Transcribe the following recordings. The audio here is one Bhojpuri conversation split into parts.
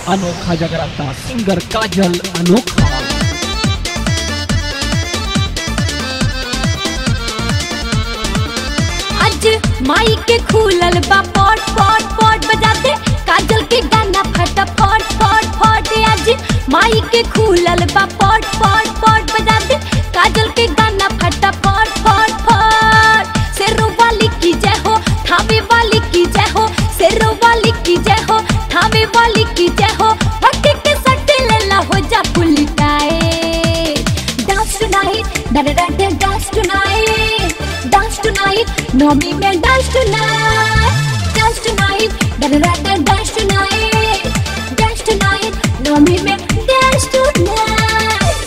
अनोखा जगराता सिंगर काजल अनोखा आज माई के खुलल बा पॉट पॉट पॉट बजाते काजल के गाना फटा फट फट फट आज माई के खुलल बा पॉट पॉट पॉट बजाते काजल के गाना फटा फट फट फट शेरों वाली की जय हो थावे वाली की जय हो शेरों वाली की जय हो थावे वाली की जय हो भक्ति के सट्टे लेला हो जा पुलिटाए dance tonight da da da da dance tonight dance tonight नौमी में dance tonight dance tonight da da da da dance tonight dance tonight नौमी में dance tonight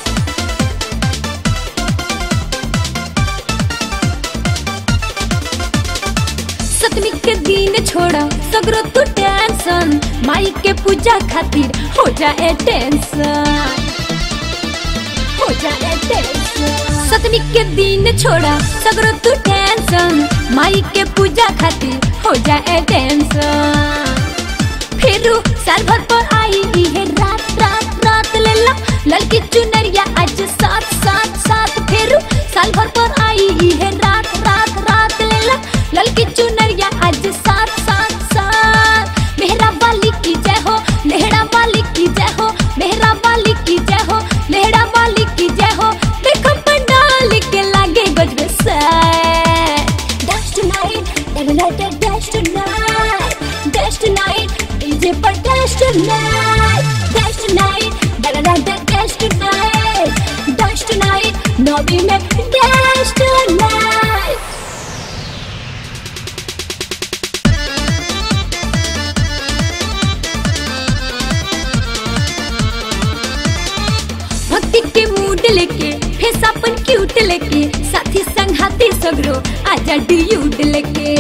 सतमी के दिन छोड़ा सगरो तू टेंशन माई के पूजा खातिर हो जाए टेंशन हो जाए टेंशन सतमी के दिन छोड़ा सगरो तू टेंशन माई के पूजा खातिर हो जाए टेंशन फिर साल भर पर आई है रात रात रात ले ला लड़की चुनरिया आज साथ साथ साथ फिर साल भर पर आई है रात रात रात ले ला लड़की चुनरिया आज साथ साथ साथ मेहरा वाली की जय हो लेहड़ा वाली की जय हो मेहरा वाली की जय हो लेहड़ा वाली की जय हो देखो पंडाल के लागे गजबे से Dance tonight, da da da da dance tonight, dance tonight, DJ पर dance tonight, dance tonight, da da da da dance tonight, dance tonight, नौमी में dance tonight. भक्ति के मूड लेके फेस अपन क्यूट लेके साथी संघाती सगरो आजा ड्यूड लेके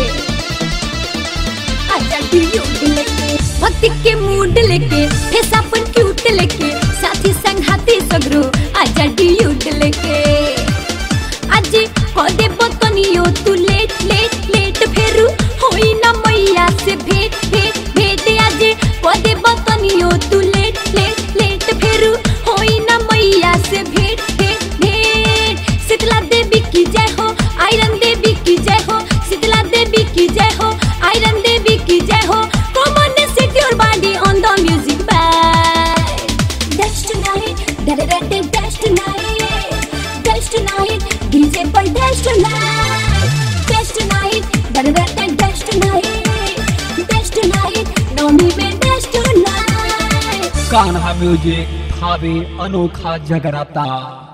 आजा ड्यूड लेके भक्ति के मूड लेके फेस अपन क्यूट लेके साथी संघाती सगरो आजा ड्यूड लेके आज हो दे बतनियो तू लेट लेट लेट फेरू होई ना मैया से भेट भेट भेट आज हो दे बतनियो तू लेट लेट लेट फेरू होई ना मैया से भेट भेट भेट शीतला देवी की जय हो आयरन देवी की जय हो शीतला देवी की जय हो आयरन देवी की जय हो come on set your body on the music by Dance tonight, da da da da dance tonight, dance tonight, DJ पर dance tonight, dance tonight, da da da da dance tonight, dance tonight, नौमी में dance tonight. कान्हा म्यूजिक भावे अनोखा जगराता